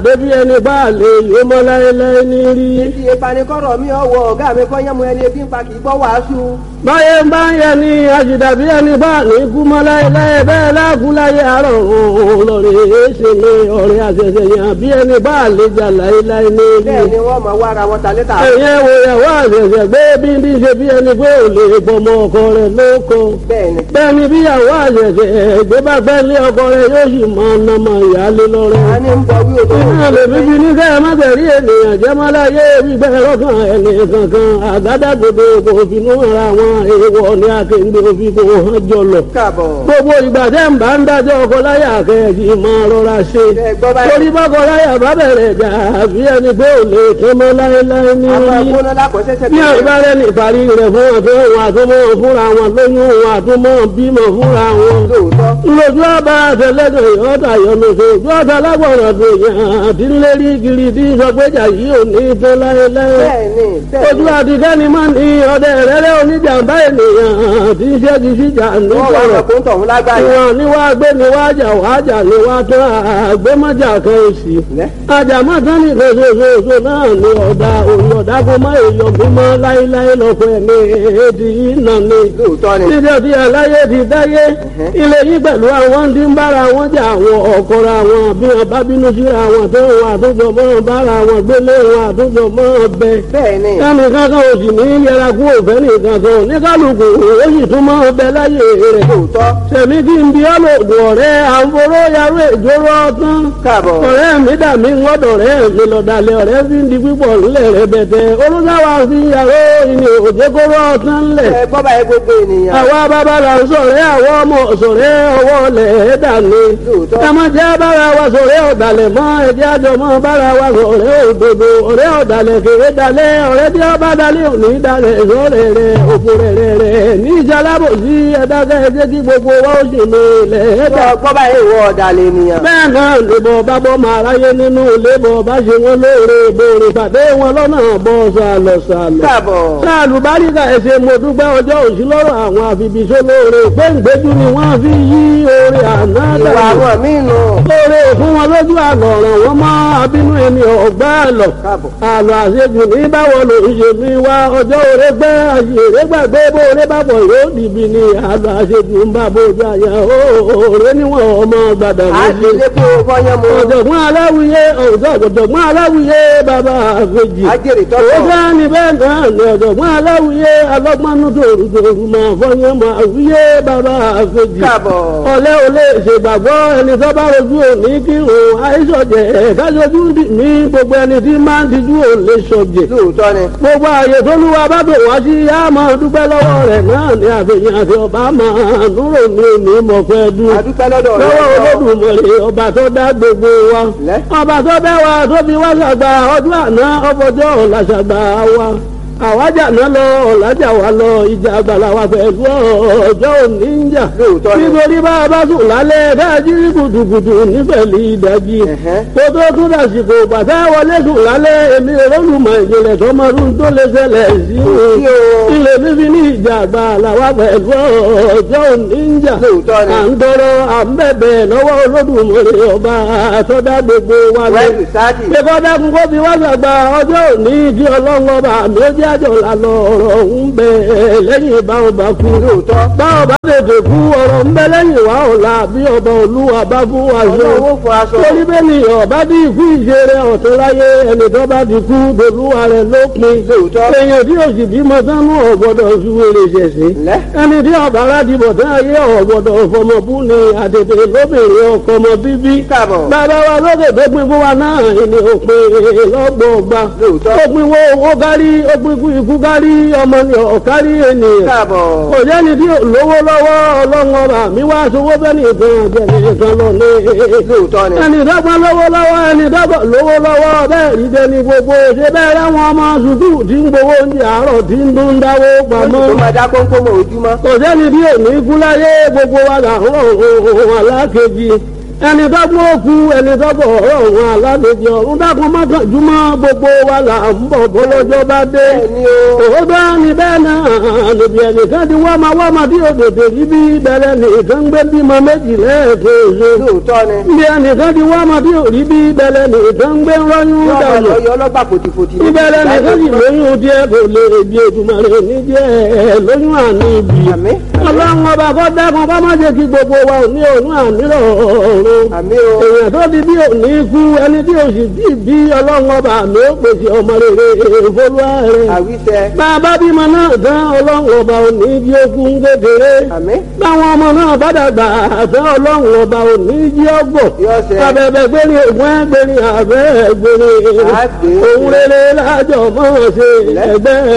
débi ẹni bá lè yó mọ́ láéláé ní rí. Ibi ìpanikọ́rọ̀ mi ọ̀wọ́ ọ̀gá mi kọ́ yẹ́mu ẹni ebi ń pa kì í gbọ́ wàásù. báyé ń bá ń yẹ ni àṣìdàbí ẹni bá ní kú mọ́ láéláé bẹ́ẹ̀ láàkú láyé àárọ̀ òun lọ́rẹ̀ èéṣe mi ọ̀rẹ́ àṣẹṣẹ yàn bí ẹni bá lè jà láéláé ní rí. Bẹ́ẹ̀ ni wọ́n mọ̀ wá ara wọn ta létà. ẹ̀yẹ́ wo ìyàwó àṣẹṣẹ gbé bí ní ṣe bí ẹni pé ò lè gbọmọ ọkọ rẹ̀ lóko. Bẹ́ẹ̀ ni. bẹ́ẹ̀ ni bí ìyàwó àṣẹṣẹ gbé bá fẹ́ lé ọkọ rẹ̀ yóò sì máa ná mọ ìyáálé lọ́rẹ́. A ní ń bọ̀ wí odò. Iná lè bíbí ní kẹ́ ẹ má tẹ̀rí ènìyàn jẹ́ má láyé gbígbẹ́ lọ́kàn ẹni kankan àgádágodo kò finú ra wọn èèwọ̀ ní akéǹde òfin kò hàn jọlọ. Káàbọ̀. Gbogbo ìgbà tẹ́ ń bá ń dájọ́ ọkọ láyà kẹ́ẹ̀kì máa rọra ṣe. Ẹ gbọ́ báyìí. Torí bọ́kọ láyà bá bẹ̀rẹ̀ jà àbí ẹni pé ò lè tó mọ́ láéláé ní Àwọn rí. agbóná lákọ̀ọ́sẹ́sẹ́ Bí àìbárẹ́ ní ìparí rẹ̀ fún àtọ́ wọn àtúmọ̀ fúnra wọn lóyún wọn àtúmọ̀ bímọ fúnra wọn lóòótọ́. lójú ọba àtẹlẹdọ ìyọta yọlọsọ ojú ọta lágbọràn tó yàn àti lérí kiri tí sọgbẹjà yìí ò ní tó láéláé Bẹ́ẹ̀ ni. Bẹ́ẹ̀ ojú ni. àtikẹ́ni máa ní ọdẹ rẹ́rẹ́ oníjàmbá ènìyàn tí ń ṣẹ́gi síjà ní Wọ́n wá sọ̀rọ̀ sọ pé ń tọ̀hún lágbàáyé. ìwọ̀n ni wàá gbé ni wàá jà wàá jà ni wàá tó àgbémọ́jà kan èsì Lẹ́. àjàmọ́ tán ní ìfẹsẹ̀fẹsẹ̀ náà ni ọ̀dà òun ọ̀dà kó má èèyàn mímọ́ láéláé lọ́pọ̀ ẹ̀mí èdè yìí nà ni Lóòótọ́ ni. níbi ọtí aláyé ti dáyé ilé yìí pẹ̀lú àwọn tí ń bára wọn jà àwọn ọ̀kọ̀ra wọn bí wọn bá bínú síra wọn tó wọn àtúnjọ mọ́ bára wọn gbélé wọn àtúnjọ mọ́ bẹ. Bẹ́ẹ̀ ni. ẹnì kankan ò sì ní yẹra kú òfẹ́ nìkan kan ní kálukú ó sì tún mọ́ bẹ láyé rẹ̀. Lóòótọ́. sẹ̀mí kí n bí ọlọ́dún ọ̀rẹ́ àǹforó yarú ìjóró ọtán. Káàbọ̀. ọ̀rẹ́ mi dà mí ńgọ́dọ̀ rẹ̀ mi lọ́dàlẹ̀ ọ̀rẹ́ fi ń di pípọ̀ ńlẹ̀ rẹ̀ bẹ̀tẹ̀ olùsáwà fi yàrá ìní òjèkóró ọtán ńlẹ̀ Ẹ gbọ́ báyìí gbogbo ènìyàn. àwa bàbá là ń sọ̀rẹ́ àwọn ọmọ sọ̀rẹ́ ọwọ́ lẹ̀ ẹ́ dàní. Lóòótọ́. ẹ má jẹ́ bára wa sọ̀rẹ́ ọ̀dàlẹ̀ mọ́ ẹ̀jẹ̀ àjọ mọ́ bára wa sọ̀rẹ́ òdodo ọ̀rẹ́ ọ̀dàlẹ̀ kéré dalẹ̀ ọ̀rẹ́ tí ó bá dalẹ̀ òní dalẹ̀ sọ̀rẹ́ rẹ̀ òfò rẹ̀ rẹ̀ rẹ̀ ní ìjàlábò sí ẹ̀dákẹ́ ẹ̀jẹ̀ kí gbogbo wa ó sì lè lẹ̀ ẹ́ dà. Gbọ́ gbọ́ báyìí ìwọ ọ̀dàlẹ̀ ènìyàn. bẹ́ẹ̀ náà lèbọ̀ bá bọ́ máa ráyé nínú lébọ̀ bá ṣe wọn lóore bòrè pàdé wọn lọ́nà bọ́ sàlọ̀ sàlọ̀ Káàbọ̀. sáàlù báríkà ẹsẹ̀ mo dúpẹ́ ọjọ́ òsì lọ́rọ̀ àwọn àfibìṣẹ́ lóore péǹgbéjú ni wọ́n fi yí oore àná Ìwà dànù àwọn míì nù. lóore fún wọn lójú àlọ́ ọ̀ràn wọn mọ́ abínú ẹni ọ̀gbá àlọ́ Káàbọ̀. àlọ́ àṣejù ní báwo ló ń ṣe mi wá ọjọ́ òre gbẹ́ àṣèré gbàgbé bó oore bá bọ̀ yóò dìbì ní àlọ́ àṣejù ń bá bójú àyà òòrè níwọ̀n ọmọ gbàdà À ń méjì lé kó fọyán mu. ọ̀jọ̀gbọ́n aláwìyé ọ̀jọ̀gbọ́n aláwìyé bàbá àfẹ́jì Ajẹ́rìí owó tọ́tọ̀. bá ní bẹ́ẹ̀ náà ní ọ̀jọ̀gbọ́n aláwìyé alọ́gbọ́nú tòrùtòrù máa fọyín máa wíyé bàbá àfẹ́jì Káàbọ̀. ọ̀lẹ́ ò lè ṣègbàgbọ́ ẹni tó bá rojú òní kí òun àìsọ̀jẹ̀ kájọjú dì ní gbogbo ẹni tí máa ń tijú ò lè sọ̀jẹ̀ Lóòótọ́ ni. gbogbo ààyè tó lúwa bá bò wá sí yá máa dúpẹ́ lọ́wọ́ rẹ̀ náà ní àfihàn àti ọba máa núrò ní òní mọ̀pẹ́ dùn A dúpẹ́ lọ́dọ̀ rẹ̀. lọ́wọ́ olódùmarè ọba tó dá gbogbo wa Lẹ́. ọba tó dá wa tó fi wá ṣàgbà ọdún àná ọfọjọ́ ọ̀la ṣàgbà wa àwájà náà lọ ọ̀làjà wa lọ ìjà àgbàlá wa pẹ̀lú ọjọ́ òní ń jà Lóòótọ́ ni. nítorí bá a bá sùn lálẹ́ dájú rí gùdùgùdù nífẹ̀lì ìdájí Ẹ̀hẹ́. kó tó tún dàsìkò bàtà wọlé sùn lálẹ́ èmi olólùmọ̀ ìjìnlẹ̀ tọmọdún tó lè ṣẹlẹ̀ sí sí o. ilé bíbí ní ìjà àgbàlá wa pẹ̀lú ọjọ́ òní ń jà Lóòótọ́ ni. à ń tọrọ à ń bẹ̀bẹ̀ lọ́wọ́ olódùmarè ọba àtọ́dá gbogbo wa lọ. Wẹ́ẹ̀lì sáàdì. Ṣé kọ́dá kún kó fi wá sàgbà ọjọ́ òní kí ọlọ́run ọba àmì ó jẹ́ àjọ lànà ọ̀rọ̀ ń bẹ lẹ́yìn báwọn bá kú. Lóòótọ́. Báwọn bá tètè kú ọ̀rọ̀ ń bẹ lẹ́yìn wá ọ̀la bí ọba olúwa bá fún wa ṣe. Ọlọ́run ó fọ aṣọ. Torí bẹ́ẹ̀ ni ọba bí ikú ìṣeré ọ̀tún láyé ẹni tó bá ti kú dolúwa rẹ̀ lópin. Lóòótọ́. Èèyàn tí òsì bímọ sánú ọ̀gbọ́dọ̀ fi wèrè ṣẹ̀ṣẹ̀ Lẹ́. ẹni tí ọba aládìbò tán ayé ọ̀gbọ̀dọ̀ fọmọbú ni àtètè lóbìnrin ọkọ ọmọ bíbí. Káàbọ̀. bàbá wa lókè tó pin fún wa náà ni òpin lọ́gbọ̀ọ̀gba. Lóòótọ́. ó pin wo owó kárí ó pin kú ikú kárí ọmọ ni ọ̀kárí ènìyàn. Káàbọ̀. kò jẹ́ni tí ò lówó lọ́wọ́ ọlọ́run ọba mi wá sowó bẹ́ẹ̀ nìkan jẹ́ nìkan lọ ní. Lóòótọ́ ni. ẹni dọ́gba lówó lọ́wọ́ ẹni dọ́gba lówó lọ́wọ́ bẹ́ẹ̀ rí jẹni gbogbo ṣe bẹ́ẹ̀ ráwọn ọmọ sùkúù tí ń gbowó oúnjẹ àárọ̀ tí ń dún dáwó pamọ́ Tó máa dá kónkó mọ́ ojúmọ́. kò sẹ́ni bí òní kú láyé gbogbo wa là ń rọ̀ ohun alákejì ẹni tó gbọ́ òkú ẹni tó gbọ́ ọ̀rọ̀ òun alálejò ọ̀run dákun mọ́kànjúmọ́ gbogbo wa là ń bọ̀ bọ́lọ́jọ́ bá dé. bẹ́ẹ̀ni o òótọ́ ni bẹ́ẹ̀ náà lòdì ẹnìkan ti wá máa wá máa bí òdòdó yìí bí bẹ̀rẹ̀ nìkan gbé bímọ méjì lẹ́ẹ̀kejì. lóòótọ́ ni bí ẹnìkan ti wá máa bí òrí bí bẹ̀rẹ̀ nìkan gbé rọ́yún yọ ọmọ dànù. lọ yọ ọlọ́gbà fòtìfòtì ní ìbẹ̀rẹ̀ nìkan sì lóyún díẹ̀ kò lè bí ètùmọ̀rẹ́ ní díẹ̀ lóyún àní ibi. àmín ọlọ́run ọba kọ́ dákun bá má jẹ́ kí gbogbo wa ò ní òun àmírọ̀ ọ̀run àmín o èèyàn tó di bí òní kú ẹni tí òsì bí bí ọlọ́run ọba mi ó pèsè ọmọ rere ìfolúwa rẹ̀. àwíṣẹ bàbá bímọ náà tán ọlọ́run ọba òní jí okun kékeré. àmín báwọn ọmọ náà bá dàgbà àtẹ ọlọ́run ọba òní jí ọgbọ̀n. yọ ọsẹ abẹ́bẹ́ gbérí ògùn ẹgbẹ́rin àbẹ́ gbérí. Àgbè. òun rere lájọ mọ́ ṣe ẹgbẹ́